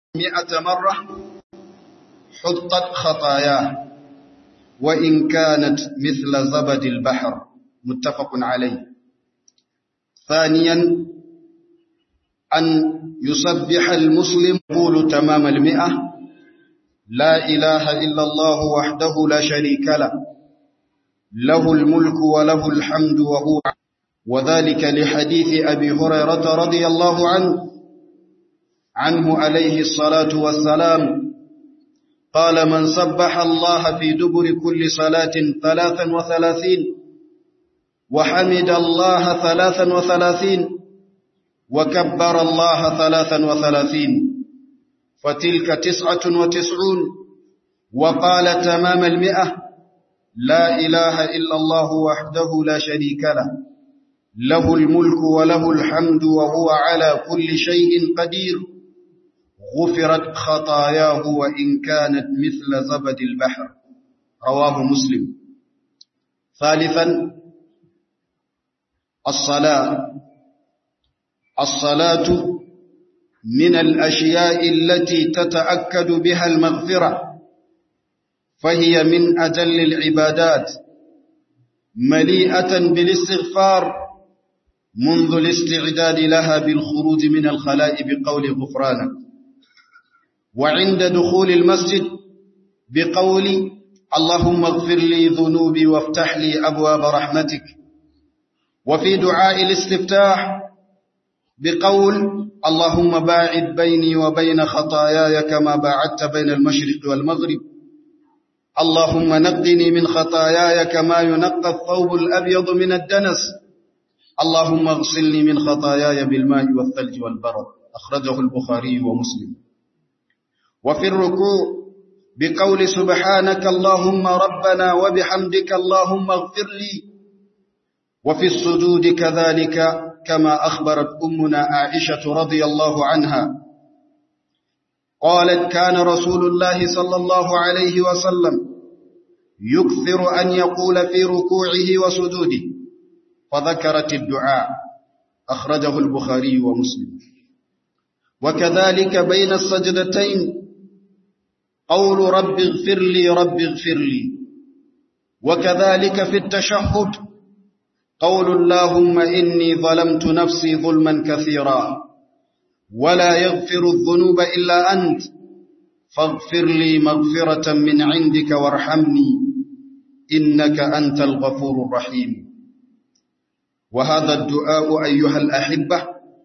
مئة مرة حطت خطاياه وإن كانت مثل زبد البحر متفق عليه ثانيا أن يسبح المسلم قول تمام المئة لا إله إلا الله وحده لا شريك له له الملك وله الحمد وهو وذلك لحديث أبي هريرة رضي الله عنه عنه عليه الصلاة والسلام قال من سبح الله في دبر كل صلاة ثلاثا وثلاثين وحمد الله ثلاثا وثلاثين وكبر الله ثلاثا وثلاثين فتلك تسعة وتسعون وقال تمام المئة لا إله إلا الله وحده لا شريك له له الملك وله الحمد وهو على كل شيء قدير غفرت خطاياه وإن كانت مثل زبد البحر رواه مسلم ثالثا الصلاة الصلاة من الأشياء التي تتأكد بها المغفرة فهي من أجل العبادات مليئة بالاستغفار منذ الاستعداد لها بالخروج من الخلاء بقول غفرانك وعند دخول المسجد بقول اللهم اغفر لي ذنوبي وافتح لي أبواب رحمتك وفي دعاء الاستفتاح بقول اللهم باعد بيني وبين خطاياي كما باعدت بين المشرق والمغرب اللهم نقني من خطاياي كما ينقى الثوب الأبيض من الدنس اللهم اغسلني من خطاياي بالماء والثلج والبرد أخرجه البخاري ومسلم وفي الركوع بقول سبحانك اللهم ربنا وبحمدك اللهم اغفر لي وفي السجود كذلك كما أخبرت أمنا عائشة رضي الله عنها قالت كان رسول الله صلى الله عليه وسلم يكثر أن يقول في ركوعه وسجوده فذكرت الدعاء أخرجه البخاري ومسلم وكذلك بين السجدتين قول رب اغفر لي رب اغفر لي وكذلك في التشهد قول اللهم إني ظلمت نفسي ظلما كثيرا ولا يغفر الذنوب إلا أنت فاغفر لي مغفرة من عندك وارحمني إنك أنت الغفور الرحيم وهذا الدعاء أيها الأحبة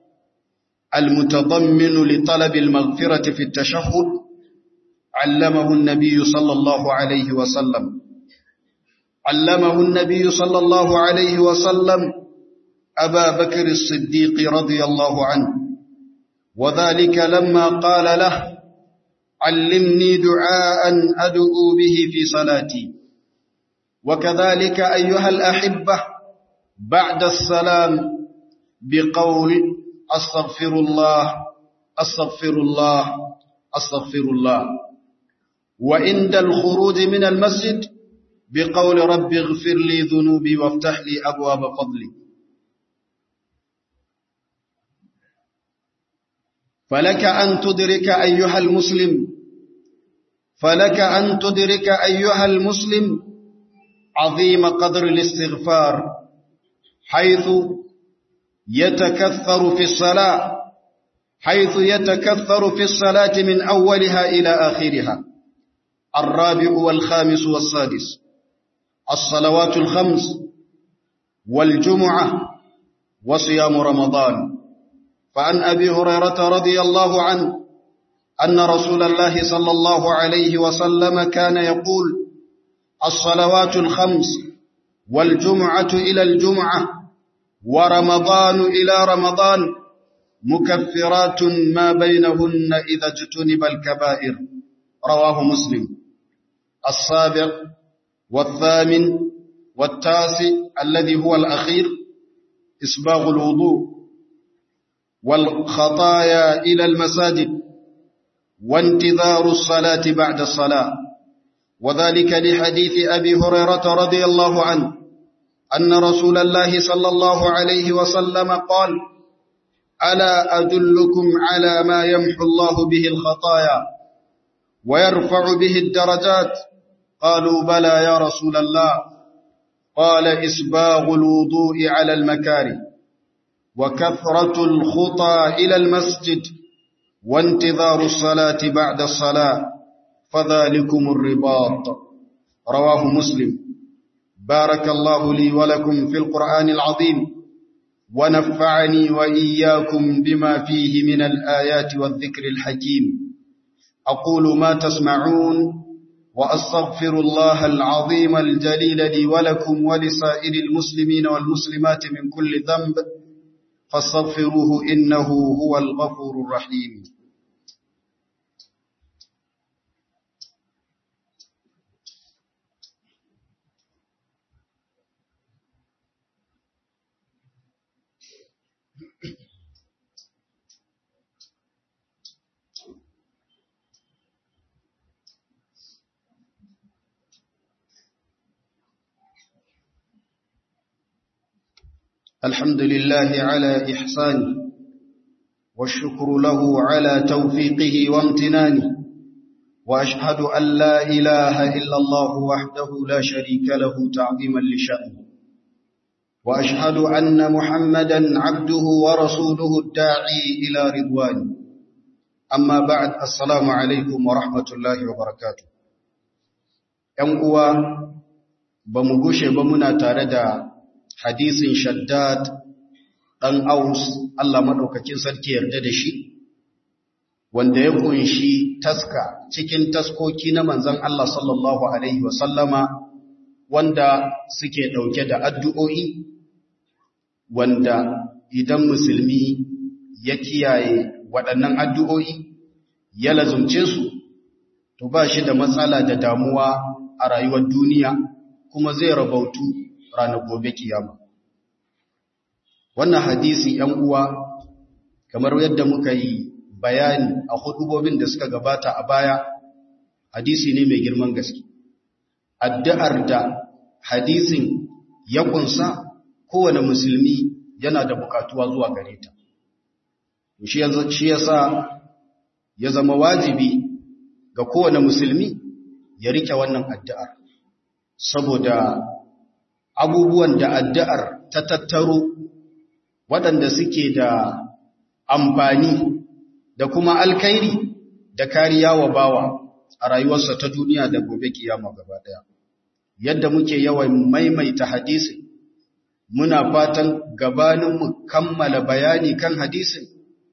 المتضمن لطلب المغفرة في التشهد علمه النبي صلى الله عليه وسلم علمه النبي صلى الله عليه وسلم أبا بكر الصديق رضي الله عنه وذلك لما قال له علمني دعاء أدعو به في صلاتي وكذلك أيها الأحبة بعد السلام بقول أستغفر الله أستغفر الله أستغفر الله وعند الخروج من المسجد بقول رب اغفر لي ذنوبي وافتح لي أبواب فضلي فلك أن تدرك أيها المسلم فلك أن تدرك أيها المسلم عظيم قدر الاستغفار حيث يتكثر في الصلاة حيث يتكثر في الصلاة من أولها إلى آخرها الرابع والخامس والسادس الصلوات الخمس والجمعة وصيام رمضان فعن أبي هريرة رضي الله عنه أن رسول الله صلى الله عليه وسلم كان يقول الصلوات الخمس والجمعة إلى الجمعة ورمضان إلى رمضان مكفرات ما بينهن إذا اجتنب الكبائر رواه مسلم السابع والثامن والتاسع الذي هو الأخير إسباغ الوضوء والخطايا إلى المساجد وانتظار الصلاة بعد الصلاة وذلك لحديث أبي هريرة رضي الله عنه أن رسول الله صلى الله عليه وسلم قال ألا أدلكم على ما يمحو الله به الخطايا ويرفع به الدرجات قالوا بلى يا رسول الله قال إسباغ الوضوء على المكاره وكثرة الخطى إلى المسجد وانتظار الصلاة بعد الصلاة فذلكم الرباط رواه مسلم بارك الله لي ولكم في القرآن العظيم ونفعني وإياكم بما فيه من الآيات والذكر الحكيم أقول ما تسمعون وأستغفر الله العظيم الجليل لي ولكم ولسائر المسلمين والمسلمات من كل ذنب فاستغفروه إنه هو الغفور الرحيم الحمد لله على إحسانه والشكر له على توفيقه وامتنانه وأشهد أن لا إله إلا الله وحده لا شريك له تعظيما لشأنه وأشهد أن محمدا عبده ورسوله الداعي إلى رضوانه أما بعد السلام عليكم ورحمة الله وبركاته ‘Yan ba mu gushe ba muna tare da hadisin shaddad ɗan aus Allah maɗaukakin sarki yarda da shi wanda ya kunshi taska cikin taskoki na manzan Allah sallallahu Alaihi wasallama wanda suke ɗauke da addu'o'i wanda idan musulmi ya kiyaye waɗannan addu'o'i ya lazumce su to ba shi da matsala da damuwa a rayuwar duniya kuma zai rabautu ranar gobe kiyama wannan hadisi ‘yan uwa kamar yadda muka yi bayani a hudubobin da suka gabata a baya hadisi ne mai girman gaske addu'ar da hadisin ya kunsa kowane musulmi yana da bukatuwa zuwa gare ta shi ya sa ya zama wajibi ga kowane musulmi ya rike wannan addu'ar saboda abubuwan da addu'ar ta tattaro waɗanda suke da amfani da kuma alkairi da kariya wa bawa a rayuwarsa ta duniya da gobe kiyama gaba ɗaya. Yadda muke yawan maimaita hadisi, muna fatan gabaninmu kammala bayani kan hadisin,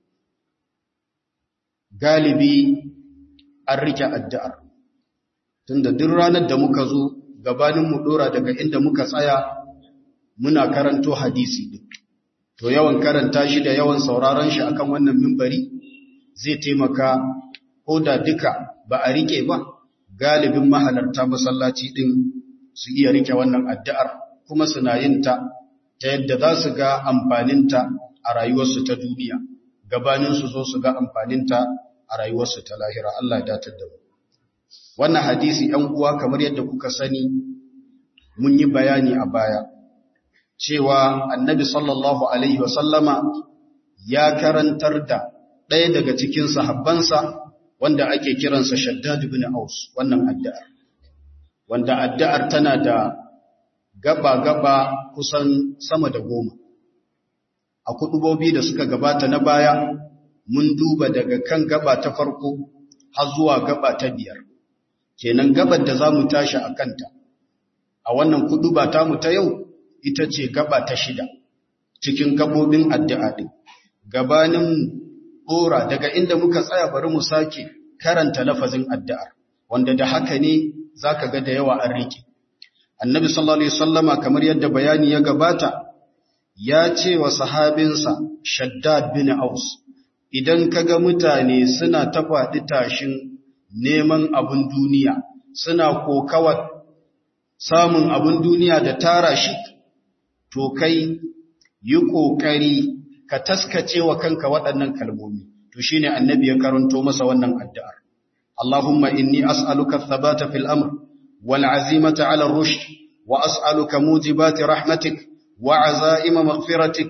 galibi an rike addu'ar. Tunda duk ranar da muka zo gabaninmu ɗora daga inda muka tsaya muna karanto hadisi ɗin. to yawan karanta shi da yawan sauraron shi akan wannan mimbari zai taimaka ko da duka ba a rike ba galibin mahalarta masallaci din su iya rike wannan addu'ar kuma suna yin ta ta yadda za su ga amfaninta a rayuwarsu ta duniya gabanin su zo su ga amfaninta a rayuwarsu ta lahira Allah ya datar da mu wannan hadisi ɗan uwa kamar yadda kuka sani mun yi bayani a baya cewa annabi sallallahu Alaihi wasallama ya karantar da ɗaya daga cikin sahabbansa wanda ake kiransa shaddad bin aus wannan addu'ar wanda addu'ar tana da gaba-gaba kusan sama da goma a kudubobi da suka gabata na baya mun duba daga kan gaba ta farko har zuwa gaba ta biyar kenan gabar da za mu tashi a kanta a wannan kuduba tamu ta yau ita ce gaba ta shida cikin gabobin addu'a ɗin. Gabanin ɗora daga inda muka tsaya bari mu sake karanta lafazin addu'ar, wanda da haka ne za ka ga da yawa an rike. Annabi sallallahu Alaihi Wasallama kamar yadda bayani ya gabata, ya ce wa sahabinsa Shaddad bin Aus, idan ka ga mutane suna ta faɗi tashin neman abin duniya, suna kokawar samun abin duniya da tara shi, to kai yi ƙoƙari ka taskace wa kanka waɗannan kalmomi to shine annabi ya karanto masa wannan addu'ar Allahumma inni as'aluka thabata fil amr wal azimata 'ala ar-rushd wa as'aluka mujibati rahmatik wa 'azaima maghfiratik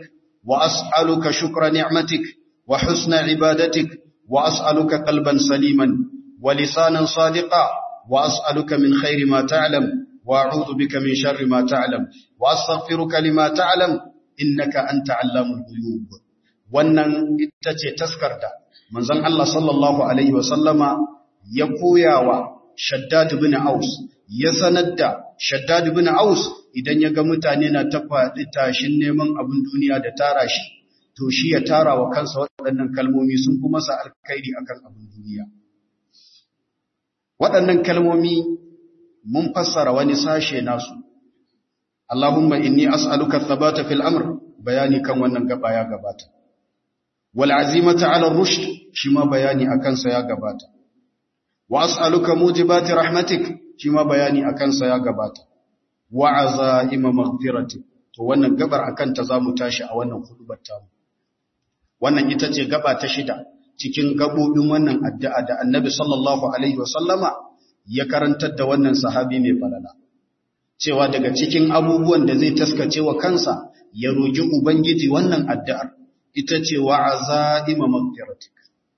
وأسألك شكر نعمتك وحسن عبادتك وأسألك قلبا سليما ولسانا صادقا وأسألك من خير ما تعلم وأعوذ بك من شر ما تعلم وأستغفرك لما تعلم إنك أنت علام الغيوب wannan ita ce taskar da manzon Allah sallallahu alaihi wasallama ya koyawa Shaddad ibn Aus ya sanar da Shaddad ibn Aus idan ya ga mutane na ta faɗi tashin neman abin duniya da tara shi to shi ya tara wa kansa waɗannan kalmomi sun fi masa alkhairi akan abin duniya waɗannan kalmomi mun fassara wani sashe nasu Allahumma inni as'aluka thabata fil amr bayani kan wannan gaba ya gabata wal azimata ala rushd shi ma bayani akan sa ya gabata wa as'aluka mujibati rahmatik shi ma bayani akan sa ya gabata wa azaima maghfiratik to wannan gabar akan ta zamu tashi a wannan hudubar tamu wannan ita ce gaba ta shida cikin gabobin wannan addu'a da Annabi sallallahu alaihi wasallama ya karantar da wannan sahabi mai falala cewa daga cikin abubuwan da zai taskace wa kansa ya roki ubangiji wannan addu'ar ita ce wa azaima maghfiratik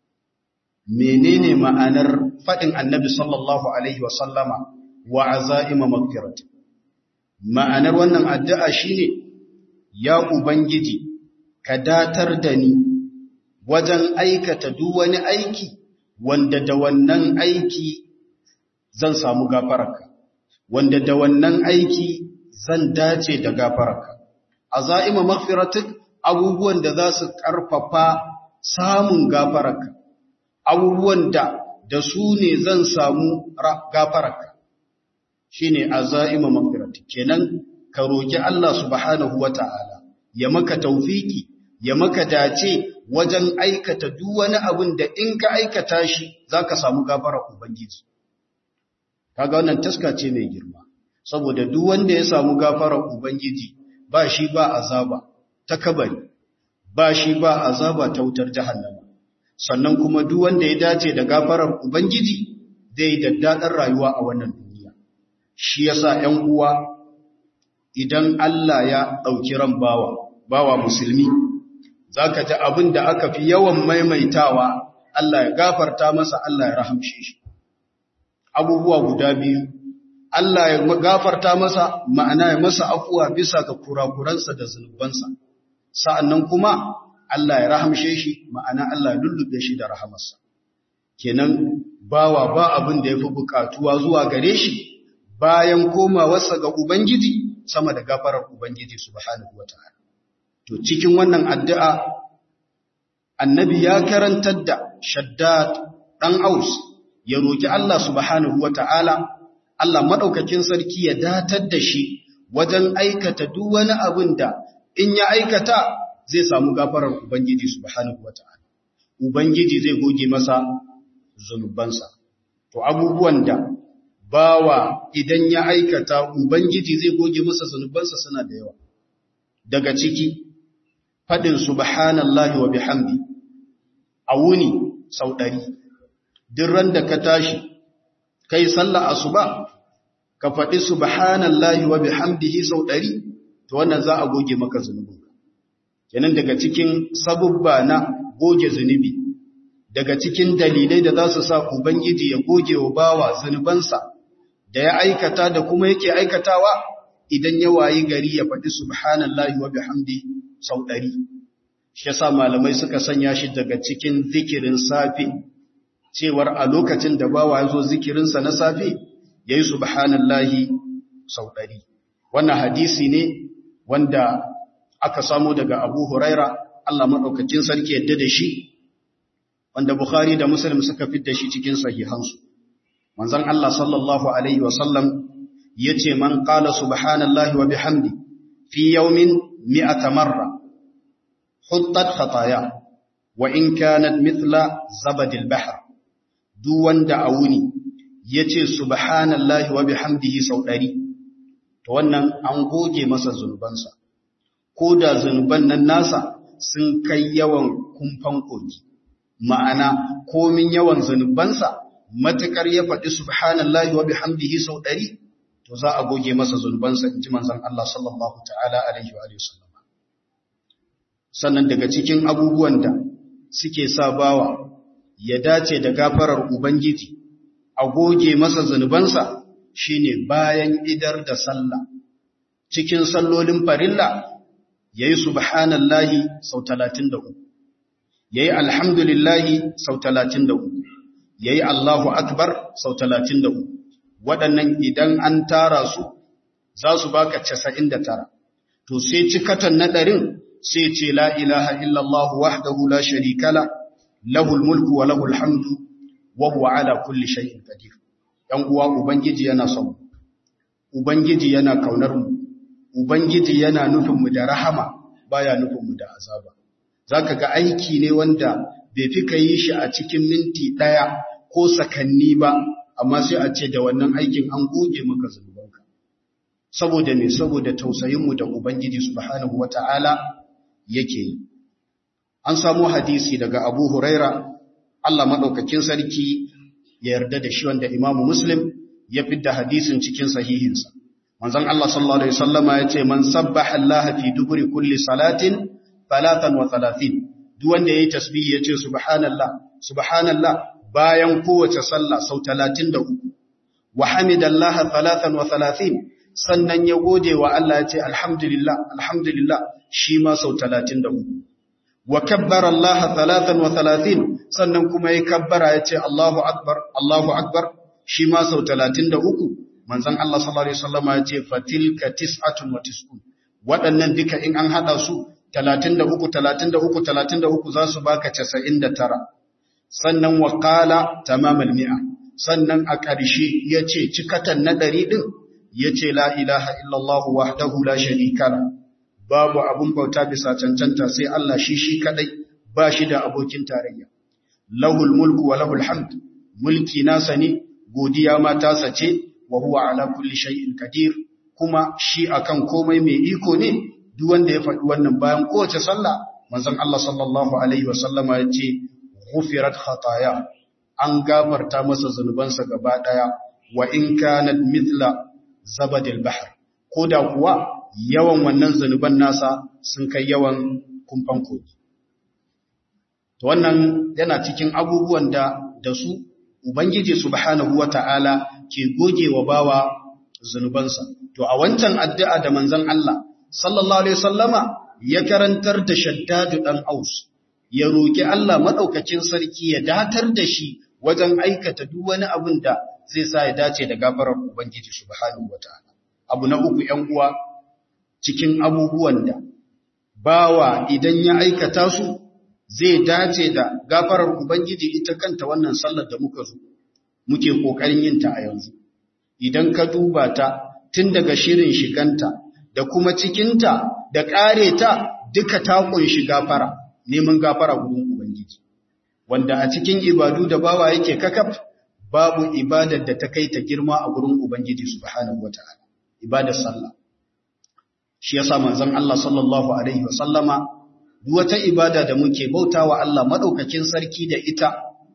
menene ma'anar fadin Annabi sallallahu alaihi wasallama wa azaima maghfiratik ma'anar wannan addu'a shine ya ubangiji ka datar da ni wajen aikata duk wani aiki wanda da wannan aiki zan samu gafararka wanda da wannan aiki zan dace da gafararka azaima maghfiratik abubuwan da za su karfafa samun gafararka abubuwan da da su ne zan samu gafararka shine azaima maghfiratik kenan ka roki Allah subhanahu wataala ya maka tawfiki ya maka dace wajen aikata duk wani abin da in ka aikata shi za ka samu gafarar Ubangiji. Kaga wannan taska ce mai girma, saboda duk wanda ya samu gafarar Ubangiji ba shi ba azaba ta kabari, ba shi ba azaba ta wutar jahannama. Sannan kuma duk wanda ya dace da gafarar Ubangiji zai yi daddaɗar rayuwa a wannan duniya. Shi yasa ‘yan uwa idan Allah ya ɗauki ran bawa, bawa musulmi, za ka ji abin da aka fi yawan maimaitawa Allah ya gafarta masa Allah ya rahamshe shi. Abubuwa guda biyu, Allah ya gafarta masa ma'ana ya masa afuwa bisa ga kurakuransa da zunubansa, sa'an kuma Allah ya rahamshe shi ma'ana Allah ya lullube shi da rahamarsa. Kenan bawa ba abin da ya fi bukatuwa zuwa gare shi bayan komawarsa ga Ubangiji sama da gafarar Ubangiji subhanahu wa ta'ala. To cikin wannan addu'a, annabi ya karantar da Shaddad ɗan Aus ya roƙi Allah subhanahu wa ta'ala, Allah maɗaukakin sarki ya datar da shi wajen aikata duk wani abin da in ya aikata zai samu gafarar Ubangiji subhanahu wa ta'ala. Ubangiji zai goge masa zunubansa. To abubuwan da bawa idan ya aikata Ubangiji zai goge masa zunubansa suna da yawa. Daga ciki, faɗin subhanallahi wa bihamdi a wuni sau ɗari, ran da ka tashi, kai sallah asuba, ka faɗi subhanallahi wa bihamdihi sau ɗari, to wannan za a goge maka zunubinka. Kenan daga cikin sabubba na goge zunubi, daga cikin dalilai da za su sa Ubangiji ya goge wa bawa zunubansa da ya aikata da kuma yake aikatawa idan ya wayi gari ya faɗi subhanallahi wa bihamdi sau ɗari. Shi yasa malamai suka sanya shi daga cikin zikirin safe, cewar a lokacin da bawa ya zo zikirinsa na safe, ya yi subhanallahi sau ɗari. Wannan hadisi ne wanda aka samu daga Abu Huraira, Allah maɗaukakin sarki yadda da shi, wanda Bukhari da Muslim suka fit da shi cikin sahihansu. Manzon Allah sallallahu Alaihi wasallam ya ce, Man ƙala subhanallahi wa bihamdi fi yaumin mi'ata marra, huttat khataya, wa in kanat mithla zabadil bahar. Duk wanda a wuni ya ce subhanallahi wa bihamdihi sau ɗari, to wannan an goge masa zunubansa, ko da zunuban nan nasa sun kai yawan kumfan kogi. Ma'ana, komin yawan zunubansa, matuƙar ya faɗi subhanallahi wa bihamdihi sau ɗari, to za a goge masa zunubansa in ji manzan Allah sallallahu ta'ala alaihi wa sallam. sannan daga cikin abubuwan da suke sa bawa ya dace da gafarar ubangiji a goge masa zunubansa shine bayan idar da sallah cikin sallolin farilla yayi subhanallahi sau 33 yayi alhamdulillahi sau 33 yayi Allahu akbar sau 33 waɗannan idan an tara su za su baka 99 to sai cikatan na ɗarin sai ce la ilaha illallah wahdahu la sharika la lahul mulku wa lahul hamdu wa huwa ala kulli shay'in qadir dan uwa ubangiji yana son ubangiji yana kaunar mu ubangiji yana nufin mu da rahama baya nufin mu da azaba zaka ga aiki ne wanda bai fi kai shi a cikin minti daya ko sakanni ba amma sai a ce da wannan aikin an goge maka zunubanka saboda ne saboda tausayinmu da Ubangiji subhanahu wata'ala yake yi an samu hadisi daga Abu Huraira Allah madaukakin sarki ya yarda da shi wanda Imam Muslim ya fidda hadisin cikin sahihinsa manzon Allah sallallahu alaihi wasallama yace man sabbaha Allah fi duburi kulli salatin 33 duk wanda yayi tasbih yace subhanallah subhanallah bayan kowace sallah sau 33 wa hamidallaha 33 sannan ya gode wa Allah ya ce alhamdulillah alhamdulillah shi ma sau 33 wa kabbara Allah 33 sannan kuma ya kabbara ya ce Allahu akbar Allahu akbar shi ma sau 33 manzon Allah sallallahu alaihi wasallam ya ce fatilka tis'atun wa tis'un waɗannan duka in an hada su 33 33 33 za su baka 99 sannan wa qala tamamal mi'a sannan a ƙarshe yace cikatan na ɗari din yace la ilaha illallah wahdahu la sharika la babu abun bauta bisa cancanta sai Allah shi shi kadai ba shi da abokin tarayya lahul mulku wa lahul hamd mulki nasa ne godiya ma tasa ce wa huwa ala kulli shay'in qadir kuma shi akan komai mai iko ne duk wanda ya faɗi wannan bayan kowace sallah manzon Allah sallallahu alaihi wasallama yace ghufirat khataya an gafarta masa zanubansa gaba daya wa in kanat mithla zabadil bahr ko da kuwa yawan wannan zanuban nasa sun kai yawan kumfan kogi to wannan yana cikin abubuwan da da su ubangiji subhanahu wata'ala ke gogewa bawa zanubansa to a wancan addu'a da manzon Allah sallallahu alaihi wasallama ya karantar da shaddadu dan aus ya roki Allah madaukakin sarki ya datar da shi wajen aikata duk wani abin da zai sa ya dace da gafarar Ubangiji subhanahu wataala abu na uku 'yan uwa cikin abubuwan da bawa idan ya aikata su zai dace da gafarar Ubangiji ita kanta wannan sallar da muka zo muke kokarin yin ta a yanzu idan ka duba ta tun daga shirin shiganta da kuma cikinta da kare ta duka ta kunshi gafara neman gafara gurin Ubangiji wanda a cikin ibadu da bawa yake kakaf babu ibadar da ta kai ta girma a gurin Ubangiji subhanahu wata'ala ibadar sallah shi yasa manzon Allah sallallahu alaihi wasallama duk wata ibada da muke bautawa Allah madaukakin sarki da ita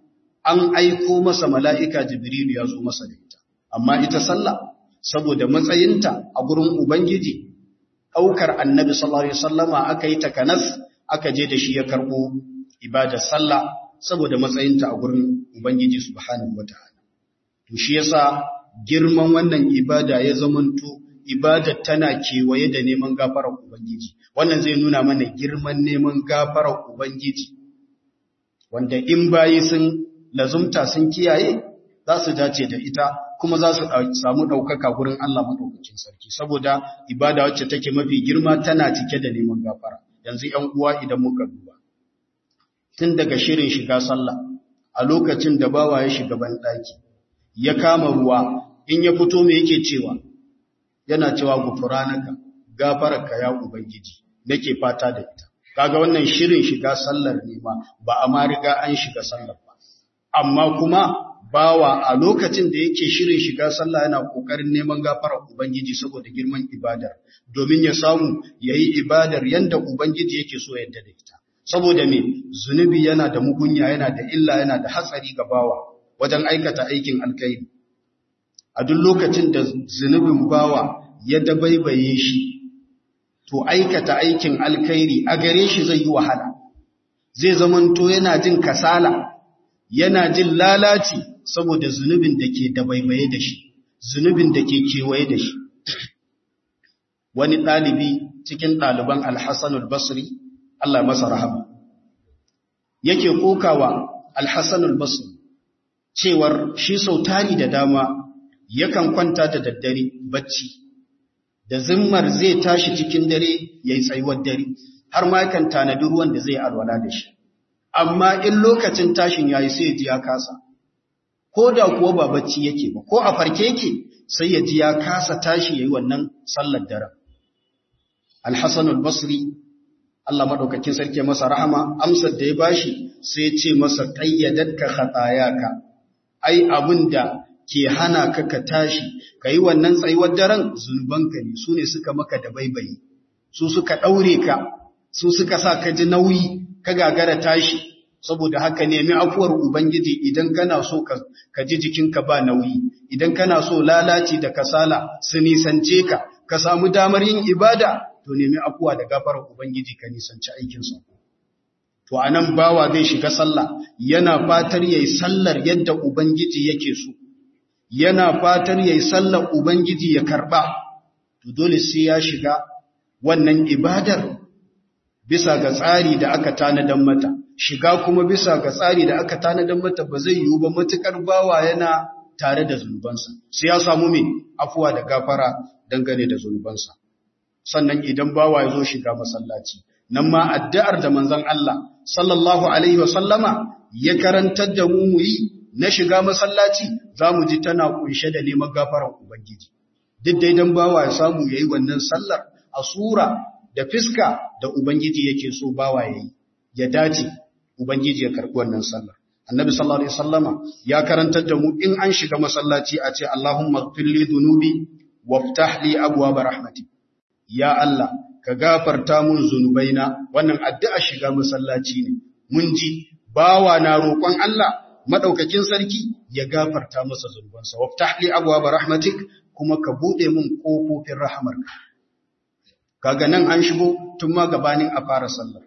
an aiko masa mala'ika Jibrilu ya zo masa da ita amma ita sallah saboda matsayinta a gurin Ubangiji aukar Annabi sallallahu alaihi wasallama aka yi takanas aka je da shi ya karbo ibadar sallah saboda matsayinta a gurin Ubangiji subhanahu wata'ala to shi yasa girman wannan ibada ya zamanto ibada tana kewaye da neman gafarar ubangiji wannan zai nuna mana girman neman gafarar ubangiji wanda in bayi sun lazumta sun kiyaye za su dace da ita kuma za su samu ɗaukaka gurin Allah maɗaukakin sarki saboda ibada wacce take mafi girma tana cike da neman gafara yanzu ‘yan uwa idan muka duba tun daga shirin shiga sallah a lokacin da bawa ya shiga banɗaki ya kama ruwa in ya fito me yake cewa yana cewa gufuranaka gafararka ya ubangiji nake fata da ita kaga wannan shirin shiga sallar ne ma ba a ma riga an shiga sallar ba amma kuma bawa a lokacin da yake shirin shiga sallah yana kokarin neman gafarar ubangiji saboda girman ibadar domin ya samu yayi ibadar yanda ubangiji yake so yadda da ita saboda me zunubi yana da mugunya yana da illa yana da hatsari ga bawa wajen aikata aikin alkhairi a duk lokacin da zunubin bawa ya dabaibaye shi to aikata aikin alkhairi a gare shi zai yi wahala zai zamanto yana jin kasala yana jin lalaci saboda zunubin da ke dabaibaye da shi zunubin da ke kewaye da shi wani ɗalibi cikin ɗaliban alhassanul basri Allah masa rahama yake kokawa alhassanul basri cewar shi sau tari da dama yakan kwanta da daddare bacci da zimmar zai tashi cikin dare ya yi tsayuwar dare har ma yakan tanadi ruwan da zai alwala da shi amma in lokacin tashin ya yi sai ya ji ya kasa ko da kuwa ba bacci yake ba ko a farke yake sai ya ji ya kasa tashi ya yi wannan sallar daren alhassanul basri Allah maɗaukakin sarki masa rahama amsar da ya bashi sai ya ce masa ƙayyadatka khatayaka ai abin da ke hana ka ka tashi ka yi wannan tsayuwar daren zunubanka ne su ne suka maka da baibayi su suka ɗaure ka su suka sa ka ji nauyi ka gagara tashi saboda haka nemi afuwar ubangiji idan kana so ka ji jikinka ba nauyi idan kana so lalaci da kasala su nisance ka ka samu damar yin ibada to nemi afuwa da gafarar ubangiji ka nisanci aikinsa to anan bawa zai shiga sallah yana fatar yayi sallar yadda ubangiji yake so yana fatar yayi sallar ubangiji ya karba to dole sai ya shiga wannan ibadar bisa ga tsari da aka tanadan mata shiga kuma bisa ga tsari da aka tanadan mata ba zai yiwu ba matukar bawa yana tare da zunubansa sai ya samu me afuwa da gafara dangane da zunubansa sannan idan bawa ya zo shiga masallaci nan ma addu'ar da manzon Allah sallallahu alaihi wasallama ya karantar da mu muyi na shiga masallaci zamu ji tana kunshe da neman gafaran ubangiji duk dai dan bawa ya samu yayi wannan sallar a sura da fiska da ubangiji yake so bawa yayi ya dace ubangiji ya karbi wannan sallar annabi sallallahu alaihi wasallama ya karantar da mu in an shiga masallaci a ce allahumma ighfir li dhunubi waftah li abwaab rahmatik ya Allah ka gafarta mun zunubaina wannan addu'a shiga masallaci ne mun ji bawa na roƙon Allah madaukakin sarki ya gafarta masa zunubansa waftah li abwaab rahmatik kuma ka bude mun kofofin rahamarka kaga nan an shigo tun ma gabanin a fara sallar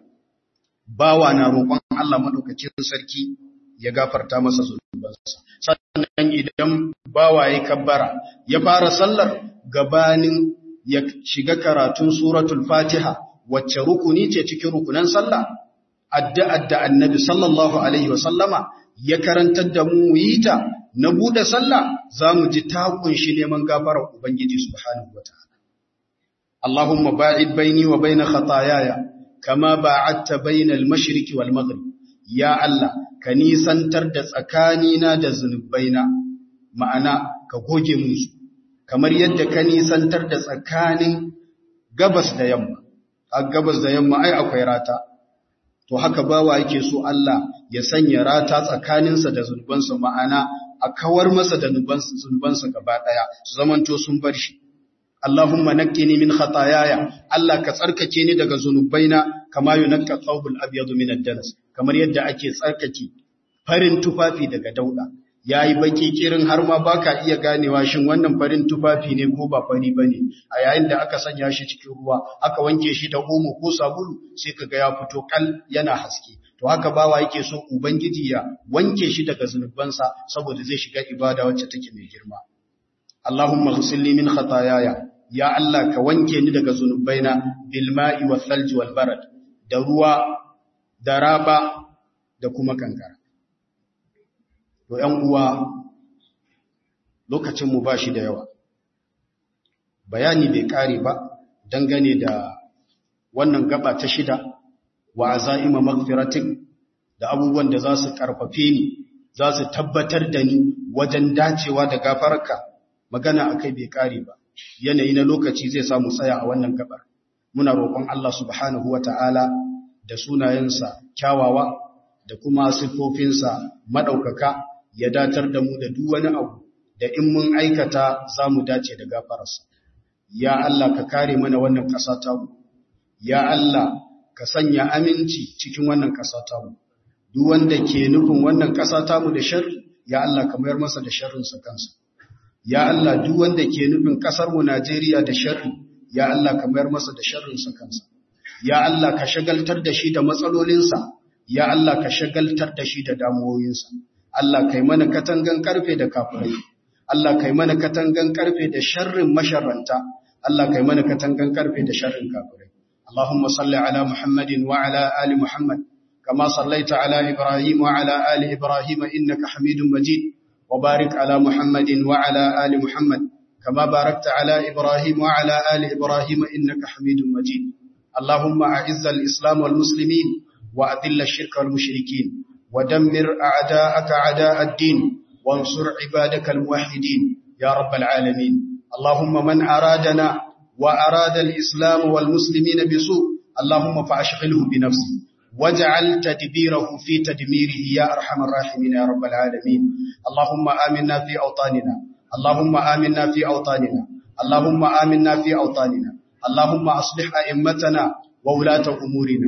bawa na roƙon Allah madaukakin sarki ya gafarta masa zunubansa sannan idan bawa ya kabbara ya fara sallar gabanin ya shiga karatun suratul fatiha wacce rukuni ce cikin rukunan sallah addu'ar da annabi sallallahu alaihi wasallama ya karantar da mu yi ta na bude sallah zamu ji ta kunshi neman gafarar ubangiji subhanahu wataala Allahumma ba'id baini wa baina khataayaya kama ba'adta bainal mashriqi wal maghrib ya Allah ka nisantar da tsakanina da zunubaina ma'ana ka goge musu kamar yadda ka nisantar da tsakanin gabas da yamma a gabas da yamma ai akwai rata to haka bawa yake so Allah ya sanya rata tsakaninsa da zunubansa ma'ana a kawar masa da zunubansa gaba daya su zamanto sun bar shi Allahumma naqqini min khataayaya Allah ka tsarkake ni daga zunubaina kama yunqqa thawbul abyad min ad-danas kamar yadda ake tsarkake farin tufafi daga dauda yayi baki kirin har ma baka iya ganewa shin wannan farin tufafi ne ko ba fari bane a yayin da aka sanya shi cikin ruwa aka wanke shi da omo ko sabulu sai kaga ya fito kal yana haske to haka bawa yake so ubangiji ya wanke shi daga zunubansa saboda zai shiga ibada wacce take mai girma Allahumma ghsilni min khataayaya ya Allah ka wanke ni daga zunubaina bil ma'i wal thalji wal barad da ruwa da raba da kuma kankara to ƴan uwa lokacin mu bashi da yawa bayani bai kare ba dangane da wannan gaba ta shida wa azaima maghfiratik da abubuwan da za su karfafe ni za su tabbatar da ni wajen dacewa da gafararka magana akai bai kare ba yanayi na lokaci zai samu tsaya a wannan gabar muna roƙon Allah subhanahu wata'ala da sunayensa kyawawa da kuma siffofinsa madaukaka ya datar da mu da duk wani abu da in mun aikata za mu dace da gafararsa ya Allah ka kare mana wannan ƙasa ta mu ya Allah ka sanya aminci cikin wannan ƙasa ta mu duk wanda ke nufin wannan ƙasa ta mu da sharri ya Allah ka mayar masa da sharrinsa kansa ya Allah duk wanda ke nufin ƙasar mu Najeriya da sharri ya Allah ka mayar masa da sharrinsa kansa ya Allah ka shagaltar da shi da matsalolinsa ya Allah ka shagaltar da shi da damuwoyinsa Allah kai mana katangan karfe da kafirai Allah kai mana katangan karfe da sharrin masharranta Allah kai mana katangan karfe da sharrin kafirai Allahumma salli ala Muhammadin wa ala ali Muhammad kama sallaita ala Ibrahim wa ala ali Ibrahim innaka Hamidum Majid wa barik ala Muhammadin wa ala ali Muhammad kama barakta ala Ibrahim wa ala ali Ibrahim innaka Hamidum Majid Allahumma a'izza al-islam wal muslimin wa adilla ash-shirka wal mushrikeen ودمر أعداءك أعداء الدين وانصر عبادك الموحدين يا رب العالمين اللهم من أرادنا وأراد الإسلام والمسلمين بسوء اللهم فأشغله بنفسه واجعل تدبيره في تدميره يا أرحم الراحمين يا رب العالمين اللهم آمنا في أوطاننا اللهم آمنا في أوطاننا اللهم آمنا في أوطاننا اللهم أصلح أئمتنا وولاة أمورنا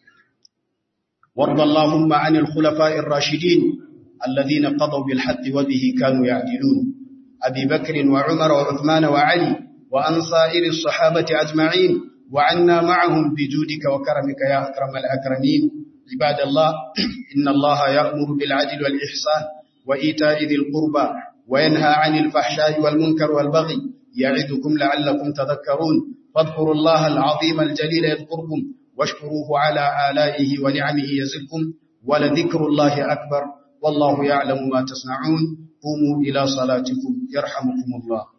وارض اللهم عن الخلفاء الراشدين الذين قضوا بالحق وبه كانوا يعدلون أبي بكر وعمر وعثمان وعلي وأن سائر الصحابة أجمعين وعنا معهم بجودك وكرمك يا أكرم الأكرمين عباد الله إن الله يأمر بالعدل والإحسان وإيتاء ذي القربى وينهى عن الفحشاء والمنكر والبغي يعظكم لعلكم تذكرون فاذكروا الله العظيم الجليل يذكركم واشكروه على آلائه ونعمه يزدكم ولذكر الله أكبر والله يعلم ما تصنعون قوموا إلى صلاتكم يرحمكم الله